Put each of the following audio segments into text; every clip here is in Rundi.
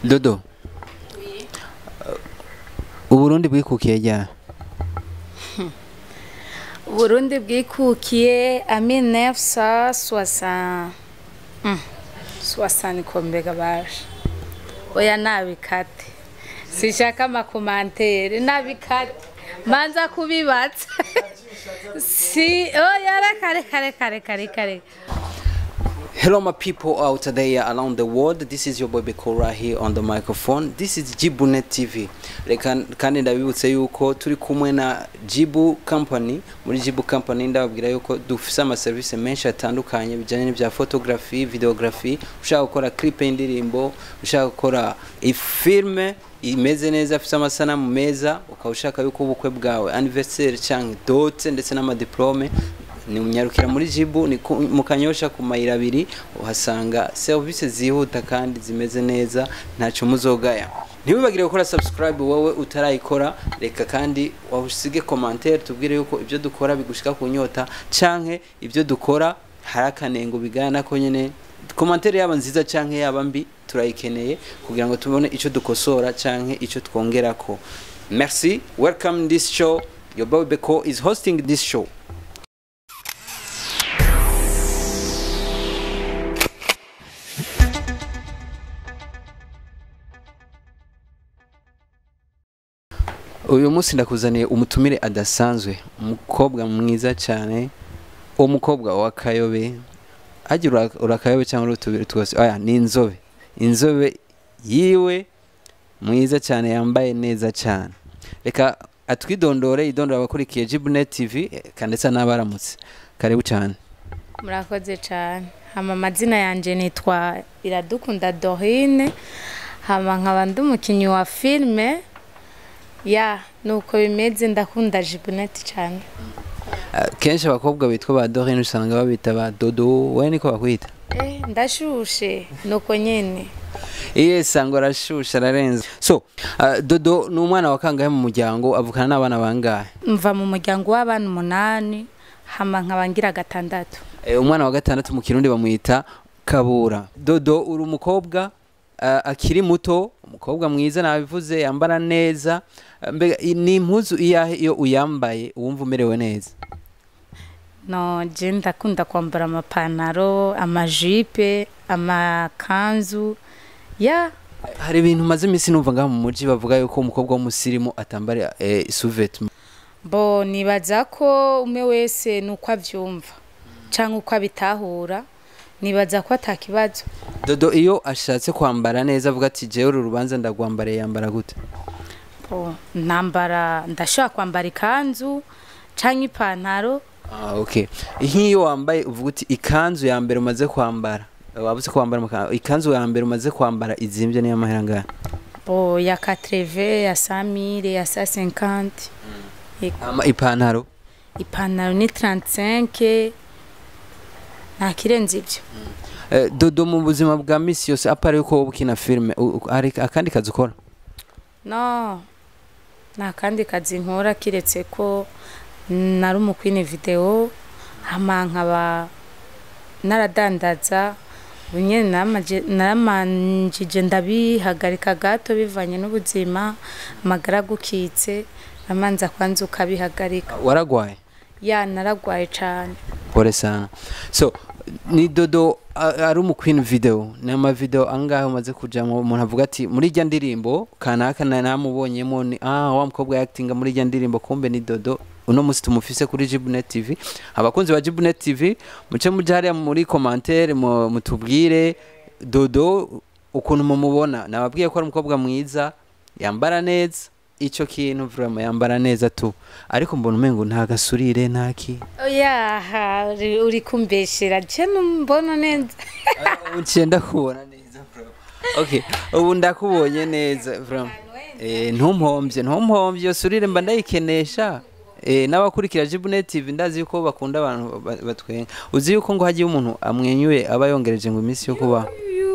dodo uburundi bwikukiye ryari Burundi bwikukiye a 1960 Mm, 60 kombega basha oya nabikate sishaka amakomantere nabikate manza kubibatsa si oya reka reka reka reka reka reka Hello, my people out there around the world. This is your boy Beko right here on the microphone. This is Jibunet TV. Reka kandi ndabibutse yuko turi kumwe na Jibu Company. Muri Jibu Company ndababwira yuko dufise ama service menshi atandukanye bijanye n'ibya photography, videography, ushaka gukora clip y'indirimbo, ushaka gukora ifilme imeze neza afite amasanamu meza ukaba ushaka yuko ubukwe bwawe anniversaire cyangwa dote ndetse n'amadiplome ni unyarukira muri jibu ni ku- mu kanyosha ku mayira abiri uhasanga serivisi zihuta kandi zimeze neza ntacyo muzogaya ntiwibagire gukora subscribe wowe utarayikora reka kandi usige commentaire tubwire yuko ibyo dukora bigushika ku nyota canke ibyo dukora hari akanengo bigana ko nyene commentaire yaba nziza canke yaba mbi turayikeneye kugira ngo tubone ico dukosora canke ico twongerako merci welcome in this show your boy Beko is hosting this show uyu munsi ndakuzaniye umutumire adasanzwe umukobwa mwiza cyane uwo mukobwa wa kayobe ajya ura- urakayobe cyangwa urutubiri twose oya ni inzobe inzobe yiwe mwiza cyane yambaye neza cyane reka atwidondore idondora abakurikiye jibunet tv eka ndetse n'abaramutse karibu cyane murakoze cyane hama amazina yanjye nitwa iradukunda dorine hama nkaba ndi umukinnyi wa filime ya nuko bimeze ndakunda jibuneti cyane Ah, kenshi abakobwa bitwa ba dorine usanga babita ba dodo wowe niko bakwita eh ndashushe nuko nyene iye sango arashusha ararenze so ah, dodo ni umwana wa kangahe mu muryango avukana n'abana bangahe mva mu muryango w'abana umunani hama nkaba ngira gatandatu Eh, umwana wa gatandatu mu kirundi bamwita kabura dodo uri umukobwa ah, akiri muto umukobwa mwiza nabivuze yambara neza Ah, mbega i- ni impuzu iyahe iyo uyambaye wumva umerewe neza no je ndakunda kwambara amapantaro amajipe amakanzu ya hari ibintu maze iminsi numva ngaha mu muji bavuga yuko umukobwa w'umusirimu atambara eh, suvete bo nibaza ko umwe wese nuko abyumva cyangwa uko abitahura nibaza ko atakibazo dodo iyo ashatse kwambara neza avuga ati jewe uru rubanza ndagwambariye yambara gute bo ntambara ndashobora kwambara ikanzu cyangwa ipantaro Ah, okay. Nk'iyo wambaye uvuga uti ikanzu ya mbere umaze kwambara wabuze kwambara amaka- ikanzu ya mbere umaze kwambara izimbye niyo mahera ngahe bo ya katreve ya samire ya sa cinquante Ama ipantaro ipantaro ni 35 nta kirenze ibyo Eh, dodo mu buzima bwa misi yose apara yuko wowe ukina filime u- u- hari akandi kazi ukora no nta kandi kazi nkora kiretse ko nari umukwine videwo hama nkaba naradandaza ubu nyine naramaje- naramanjije ndabihagarika gato bivanye n'ubuzima amagara agukitse amanza kwanza ukabihagarika waragwaye ya naragwaye cyane pole sana so ni dodo a- ari umu queen video ni amavideo angahe umaze kujamo umuntu avuga ati muri irya ndirimbo kanaka na namubonyemo ni ah wa mukobwa actinga muri irya ndirimbo kumbe ni dodo uno musi tumufise kuri Jibunet TV abakunzi ba Jibunet TV muce muje hariya muri commentaire mu- mutubwire dodo ukuntu mumubona nababwiye ko ari umukobwa mwiza yambara neza ico kintu vraiment yambara neza tu ariko mbona umengo nta gasurire ntaki oya uri- uri kumbeshera je mbona neza uciye ndakubona neza bro okay ubu ndakubonye neza vraiment eh ntumpombye ntumpombye iyo surire mba ndayikenesha eh n'abakurikira Jibunet TV ndazi yuko bakunda abantu ba- batwenga uzi yuko ngo hagiye umuntu amwenyuye aba yongereje ngo iminsi yo kubaho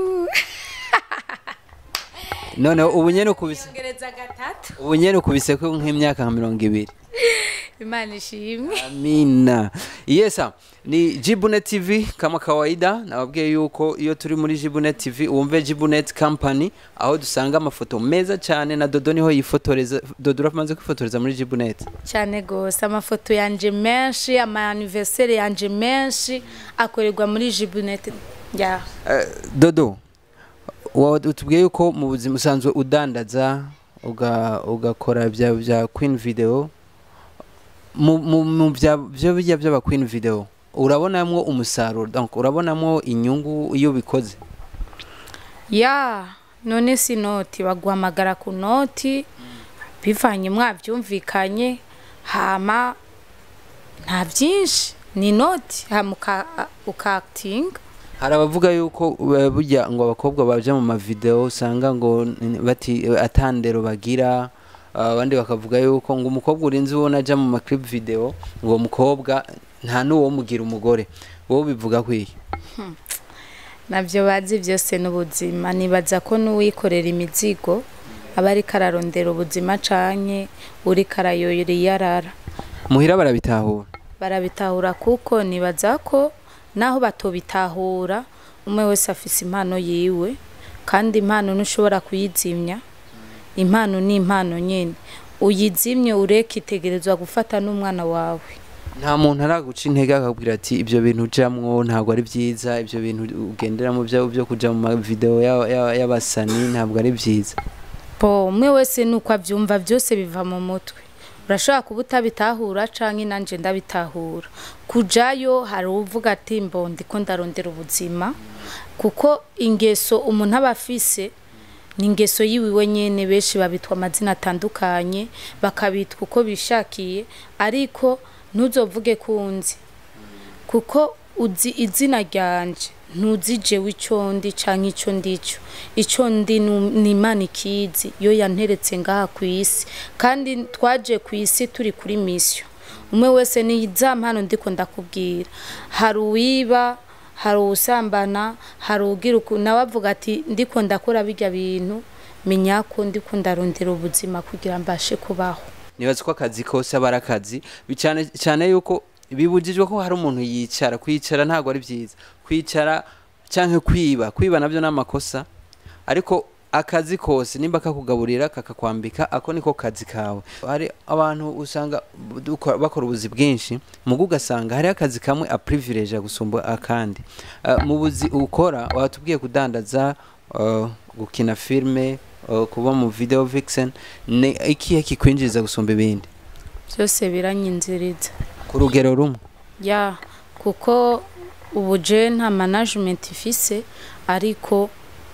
none ubu nyene ukubise ngereza gatatu ubu nyene ukubise ko nk'imyaka nka mirongo ibiri imana ishimwe amina yesa ni Jibunet TV kama kawaida nababwiye yuko iyo turi muri Jibunet TV wumve Jibunet Company aho dusanga amafoto meza cyane na Dodo niho yifotoreza Dodo uramaze kwifotoreza muri Jibunet cyane gose amafoto yanje menshi ama anniversaire yanje menshi akorerwa muri Jibunet ya Eh, Dodo wa- utubwiye yuko mu buzima usanzwe udandaza uga- ugakora bya bya Queen Video mu mu- mu bya byo bijya by'aba Queen Video urabonamwo umusaruro donc urabonamwo inyungu iyo bikoze ya none si noti baguhamagara ku noti bivanye mwabyumvikanye hama nta byinshi ni noti hama uka- ukakitinga hari abavuga yuko eh, burya ngo abakobwa baje mu mavideo usanga ngo n- bati eh, atandero bagira ah, abandi bakavuga yuko ngo umukobwa urinze ubona aja mu maclip video ngo uwo mukobwa nta n'uwo mugira umugore wowe bivuga kwiki nabyo bazi byose n'ubuzima nibaza ko n'uwikorera imizigo aba ariko ararondera ubuzima canke uriko arayoyera iyo arara muhira barabitahura barabitahura kuko nibaza ko naho batobitahura umwe wese afise impano yiwe kandi impano ntushobora kuyizimya impano ni impano nyine uyizimye ureke itegerezwa gufata n'umwana wawe nta muntu araguca intege akabwira ati ibyo bintu ujamwo ntabwo ari byiza ibyo bintu ugenderamo byo byo kuja mu mavideo ya- ya- y'abasani ntabwo ari byiza bo umwe wese nuko abyumva byose biva mu mutwe urashobora kuba utabitahura canke nanje ndabitahura kujayo hari uvuga ati mbo ndiko ndarondera ubuzima kuko ingeso umuntu aba afise ni ingeso yiwiwe nyene benshi babitwa amazina atandukanye bakabitwa uko bishakiye ariko ntuzovuge kunzi kuko uzi izina ryanje ntuzi jewe ico ndi canke ico ndico ico ndi nu- ni imana ikizi yo yanteretse ngaha ku isi kandi twaje ku isi turi kuri misiyo umwe wese ni za mpano ndiko ndakubwira hari uwiba hari uwusambana hari ugira uku nawe avuga ati ndiko ndakora birya bintu menya ko ndiko ndarondera ubuzima kugira mbashe kubaho nibaza ko akazi kose aba ari akazi bicane cyane yuko bibujijwe ko hari umuntu yicara kwicara ntabwo ari byiza kwicara cyangwa kwiba kwiba nabyo ni amakosa ariko akazi kose nimba kakugaburira kakakwambika ako niko kazi kawe hari abantu usanga duko- bakora ubuzi bwinshi mugo ugasanga hariho akazi kamwe a privilege gusumba akandi Uh, mu buzi ukora watubwiye kudandaza uh, gukina filme uh, kuba mu video vixen ni ikihe kikwinjiriza gusumba ibindi byose biranyinziriza ku rugero rumwe ya kuko ubu je nta management ifise ariko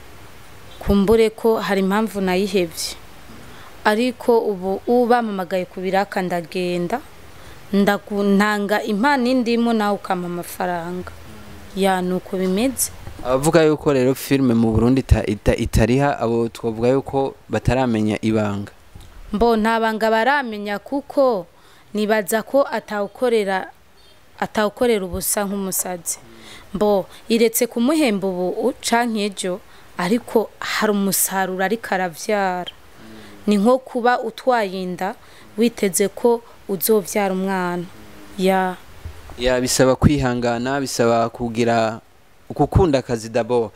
kumbure ko hari impamvu nayihevye ariko ubu ubamamagaye ku biraka ndagenda ndagu- ntanga impano indimo nawe ukampa amafaranga ya nuko bimeze abavuga yuko rero filme mu Burundi ita- ita- itariha abo twavuga yuko bataramenya ibanga mbo nta banga baramenya kuko nibaza ko atawukorera atawukorera ubusa nk'umusazi mbo iretse kumuhemba ubu canke ejo ariko hari umusaruro ariko aravyara ni nko kuba utwaye inda witeze ko uzovyara umwana ya ya bisaba kwihangana bisaba kugira gukunda akazi dabo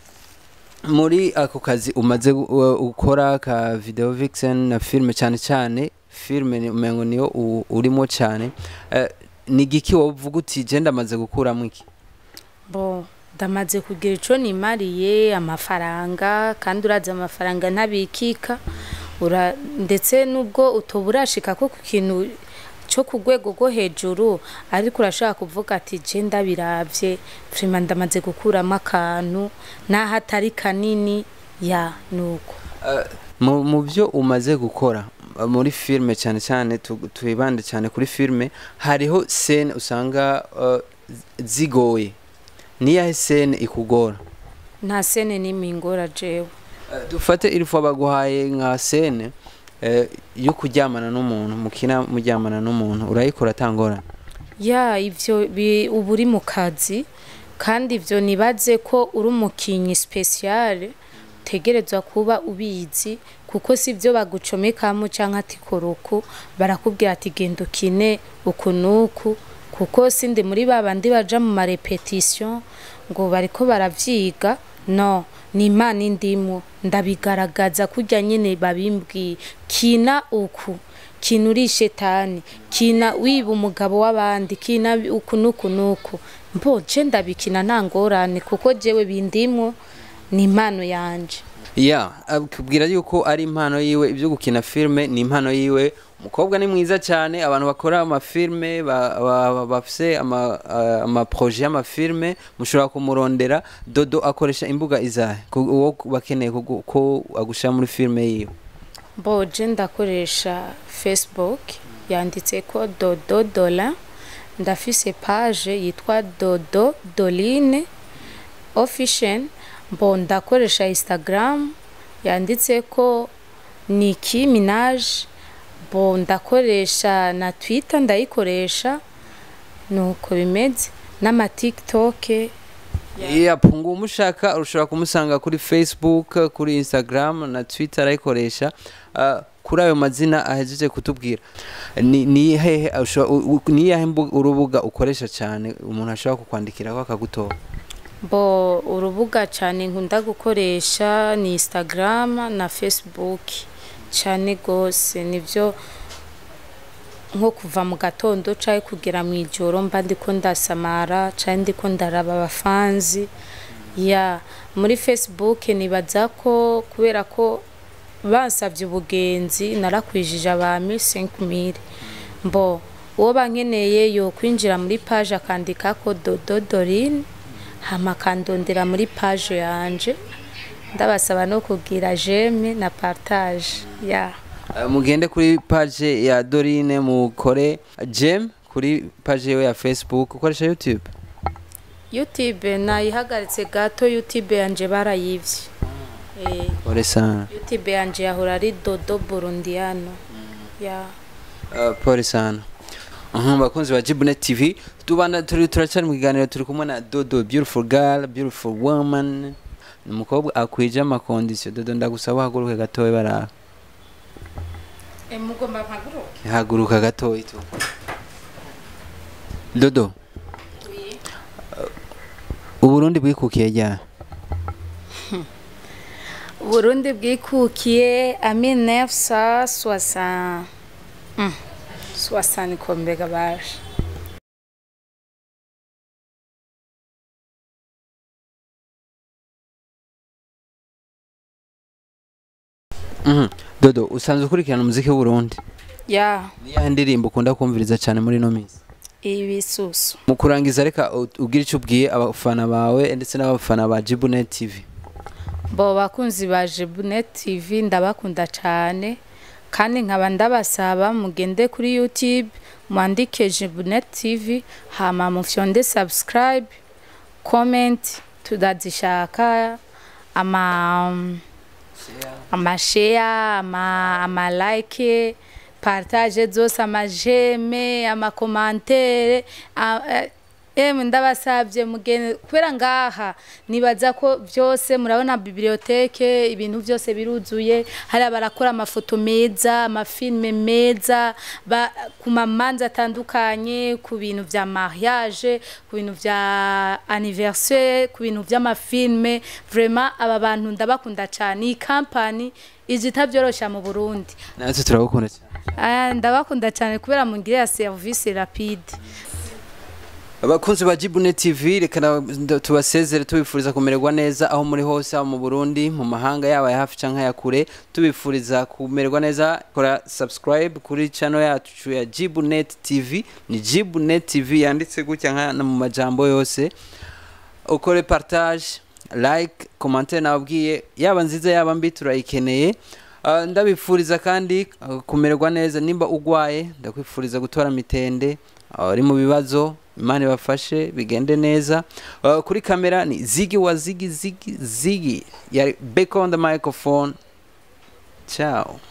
muri ako kazi umaze gu- uh, gukora ka video vixen na filme cyane cyane filme ni umengo niyo u- urimo cyane Eh, ni giki wovuga uti je ndamaze gukuramo iki bo ndamaze kugira ico nimariye amafaranga kandi urazi amafaranga ntabikika ura ndetse nubwo utoba urashika ko ku kintu cyo ku rwego rwo hejuru ariko urashaka kuvuga ati je ndabiravye vrima ndamaze gukuramo akantu naho atari kanini ya nuko Eh, mu mu byo umaze gukora uh, muri filme cyane cyane tu- twibande cyane kuri filme hariho scene usanga uh, z- zigoye niyahe scene ikugora nta sene n'imwe ingora jewe Eh, dufate irifu baguhaye nka scene eh, yo kuryamana n'umuntu mukina muryamana n'umuntu urayikora atangorana ya ivyo bi- uba uri mu kazi kandi ivyo nibaze ko uri umukinyi speciale utegerezwa kuba ubizi kuko si byo bagucomekamo canke ati kora uku barakubwira ati genda ukine uku n'uku kuko sindi muri ba bandi baja mu marepetisiyo ngo bariko baravyiga no ni imana indimo ndabigaragaza kurya nyine babimbwiye kina uku kina uri shetani kina wiba umugabo w'abandi kina uku n'uku n'uku mbo je ndabikina nta ngorane kuko jewe bindimwo ni impano yanje ya akubwira yuko ari impano yiwe ibyo gukina filime ni impano yiwe umukobwa ni mwiza cyane abantu bakora amafilime ba- ba- bafise ama- ah, amaproje y'amafilime mushobora kumurondera dodo akoresha imbuga izahe ku- uwo bakeneye kugu- ko agushyira muri filime yiwe bo je ndakoresha facebook yanditse ko dodo dola ndafise page yitwa dodo doline official mbo ndakoresha instagram yanditse ko niki minaj bo ndakoresha na twitter ndayikoresha nuko bimeze n'amatiktok yapunga umushaka ushobora kumusanga kuri facebook kuri instagram na twitter arayikoresha Ah, kuri ayo mazina ahejeje kutubwira ni ni hehe ushobora- u- u- ni iyahe mbu- urubuga ukoresha cyane umuntu ashobora kukwandikiraho akagutora bo urubuga cyane nkunda gukoresha ni instagram na facebook cyane rwose nibyo nko kuva mu gatondo cyangwa kugera mu ijoro mba ndiko ndasamara cyangwa ndiko ndaraba abafanzi ya muri facebook nibaza ko kubera ko bansabye ubugenzi narakwijije abantu 5000 mbo uwo bankeneye yo kwinjira muri page akandika ko dodo dorine hama akandondera muri page yanje ndabasaba no kugira jeme na partage ya Ah, mugende kuri page ya dorine mukore jem kuri page yiwe ya facebook ukoresha youtube youtube nayihagaritse gato youtube yanje barayivye eh, ore sana youtube yanje yahora ari dodo burundiano ya Uh, pole sana Mhm, bakunzi ba Jibunet TV tubana turi turacyari mu kiganiro turi kumwe na Dodo beautiful girl beautiful woman ni umukobwa akwije amakondisiyo Dodo ndagusaba uhaguruke gatoya baraba mugomba mpaguruke haguruka gatoya tu Dodo Uburundi bwikukiye ryari Burundi bwikukiye a 1960 mm. 60 kombega baje Mhm. Dodo usanzwe ukurikirana umuziki w'Uburundi ya ni yahe ndirimbo ukunda kumviriza cyane muri ino minsi ibisusu mu kurangiza reka u- ugire icyo ubwiye abafana bawe ndetse n'abafana ba Jibunet TV bo bakunzi ba Jebunet TV ndabakunda cyane kandi nkaba ndabasaba mugende kuri YouTube mwandike Jebunet TV hama mufyonde subscribe comment tudazishaka ama amashare ama amalike partage zose amajeme amakomantere a- eh, emwe ndabasabye mugene kubera ngaha nibaza ko byose murabona biblioteke ibintu byose biruzuye hari barakora amafoto meza amafilme meza ba- ku mamanza atandukanye ku bintu vya mariage ku bintu vya anniversaire ku bintu vy'amafilme vraiment aba bantu ndabakunda cyane iyi kampani ije itabyorosha mu Burundi natwe turabukunda cyane Ah, ndabakunda cyane kubera mungirira service rapide abakunzi ba Jibunet TV reka na- nda- tubasezere tubifuriza kumererwa neza aho muri hose haba mu Burundi mu mahanga yaba ya hafi canke ya kure tubifuriza kumererwa neza kora subscribe kuri channel yacu ya Jibunet TV ni Jibunet TV yanditse gutya nka na mu majambo yose ukore partage like commentaire nababwiye yaba nziza yaba mbi turayikeneye Ah, ndabifuriza kandi ah, kumererwa neza nimba ugwaye ndakwifuriza gutora mitende ari mu bibazo imana ibafashe bigende neza Ah, kuri kamera ni zigi wa zigi zigi zigi yari back on the microphone ciao